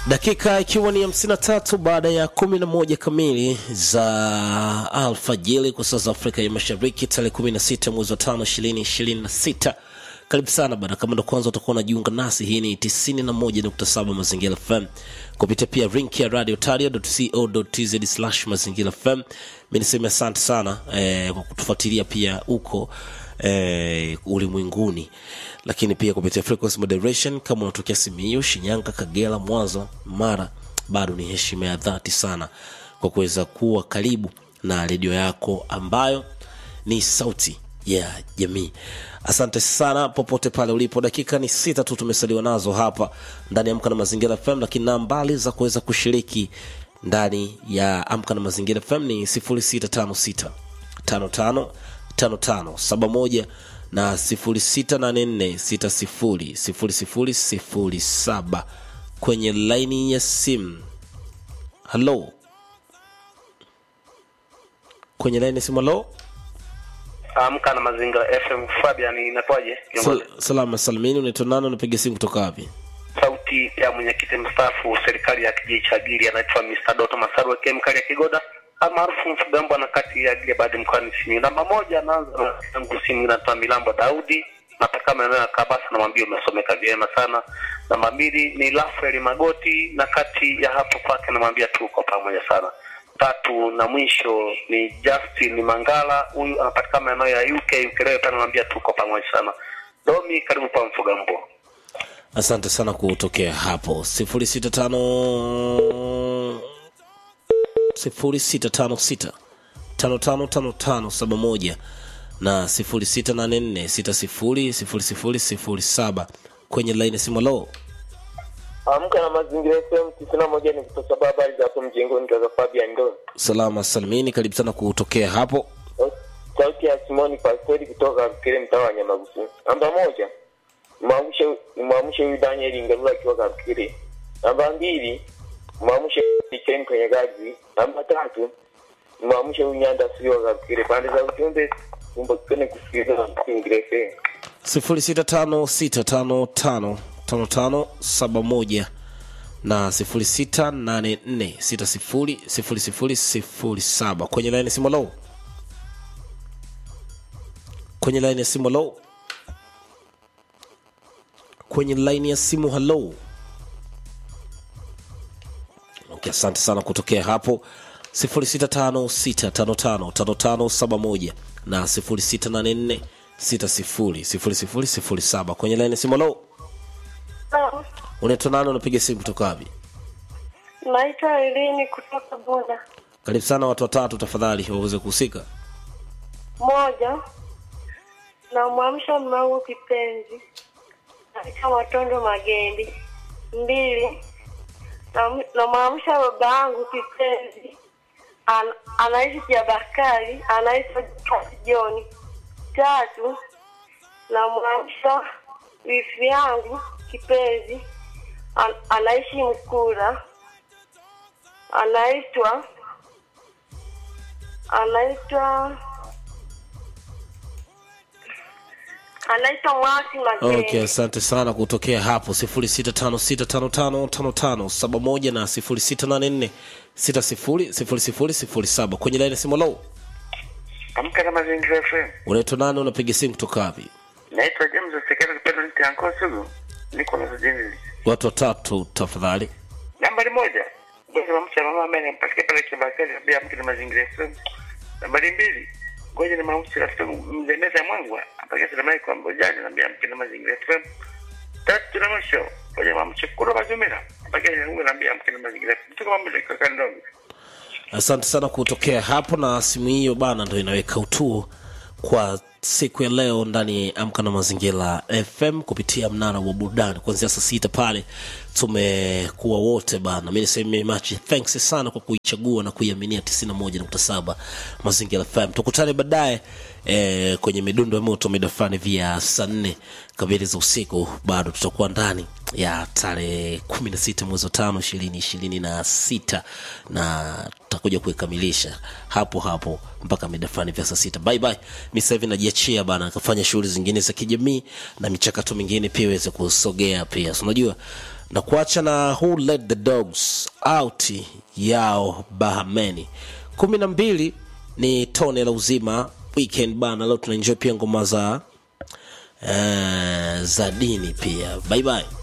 dakika ikiwa ni 53 baada ya 11 kamili za alfajiri kwa saa za afrika ya mashariki tarehe 16 mwezi wa 5 2026 karibu sana bana kama ndo kwanza utakuwa unajiunga nasi hii ni 91.7 mazingira fm kupitia pia rink ya radio tario.co.tz slash mazingira fm mi niseme asante sana eh, kwa kutufuatilia pia huko eh, ulimwenguni lakini pia kupitia frequency moderation kama unatokea simiu shinyanga kagera mwanza mara bado ni heshima ya dhati sana kwa kuweza kuwa karibu na redio yako ambayo ni sauti ya jamii asante sana popote pale ulipo dakika ni sita tu tumesaliwa nazo hapa ndani ya amka na mazingira fm lakini nambali za kuweza kushiriki ndani ya amka na mazingira fm ni 0656 55 5571 na 0684600007 kwenye laini ya simu halo kwenye laini ya simu halo Amka na Mazingira FM. Fabian, inakuwaje? Kiongozi. Sal- salama salimini unaitwa nani unapiga simu kutoka wapi Sauti ya mwenyekiti mstaafu serikali ya kijiji cha Gili anaitwa Mr. Doto Masaru aka Mkali ya Kigoda almaarufu Mfugambo na kati ya Gili baada mkoani Simiyu. Namba moja anaanza na yangu simu inatoa Milambo Daudi nataka maeneo ya Kabasa namwambia umesomeka vyema sana. Namba mbili ni Rafael Magoti na kati ya hapo kwake namwambia tuko pamoja sana. Tatu na mwisho ni Justin Mangala, huyu anapatikana maeneo ya UK Ukerewe pale, namwambia tuko pamoja sana. Domi, karibu kwa Mfugambo. asante sana kutokea hapo 065 0656 555571 na 0684600007 kwenye laini simu lo Amka na mazingira FM tisini na moja ni kutoka habari za hapo mjengoni kaza Fabian Ndo. salama salimini karibu sana kutokea hapo Sauti ya Simoni Pastori kutoka kile mtaa wa Nyamagusu. Namba moja mwamshe mwamshe huyu Daniel Ngarula akiwa Kakiri. Namba mbili mwamshe Ken kwenye gazi. Namba tatu mwamshe huyu Nyanda sio Kakiri. Pande za ujumbe kumbukeni kusikiliza mazingira FM. 0656555571 na 0684600007 kwenye laini ya simu lo kwenye laini ya simu lo kwenye laini ya simu halo okay, asante sana kutokea hapo 0656555571 na 0684600007 kwenye laini ya simu halo unaitwa nani unapiga simu kutoka wapi Naitwa Elini kutoka Bunda. karibu sana watu watatu tafadhali waweze kuhusika Moja, namwamsha mmangu kipenzi naitwa Matondo Magendi. Mbili, nam- namwamsha baba yangu kipenzi An, anaishi Kiabakari, anaitwa Jokasi Joni. Tatu, namwamsha wifi yangu kipenzi An, anaishi Mkura, anaitwa anaitwa anaitwa Mwasi Mageni. okay asante sana kutokea hapo 0656555571 na 0684600007 kwenye laini ya simu lo Amka na Mazingira FM. unaitwa nani unapiga simu kutoka wapi Naitwa James Osekera Kipendo Niti Anko Sugu. Niko na Zujini. watu watatu tafadhali Nambari moja. Ngoja mamcha mama ambaye anampatia pale Kibakari pia Amka na Mazingira FM. Nambari mbili. Ngoja ni mamcha rafiki yangu mzee Meza Mwangwa. Apakia salamu kwa Mbojani na pia Amka na Mazingira FM. Tatu na mwisho. Ngoja mamcha kuro mazumira. Apakia yangu na pia Amka na Mazingira FM. Tuko mambo kwa kandongo. asante sana kutokea hapo na simu hiyo bana ndo inaweka utuo kwa siku ya leo ndani ya amka na mazingira fm kupitia mnara wa burudani kuanzia saa sita pale tumekuwa wote bana mi niseme machi thanks sana kwa kuichagua na kuiaminia 91.7 mazingira fm tukutane baadaye eh, kwenye midundo ya moto mida fulani vya saa nne kamili za usiku bado tutakuwa ndani ya tarehe kumi na sita mwezi wa tano ishirini ishirini na sita na tutakuja kuikamilisha hapo hapo mpaka mida fulani vya saa sita bye bye mi sasa hivi najiachia bana kafanya shughuli zingine za kijamii na michakato mingine pia iweze kusogea pia so unajua na kuacha na who let the dogs out yao bahameni kumi na mbili ni tone la uzima weekend bana leo tunaenjoy pia ngoma za uh, za dini pia bye bye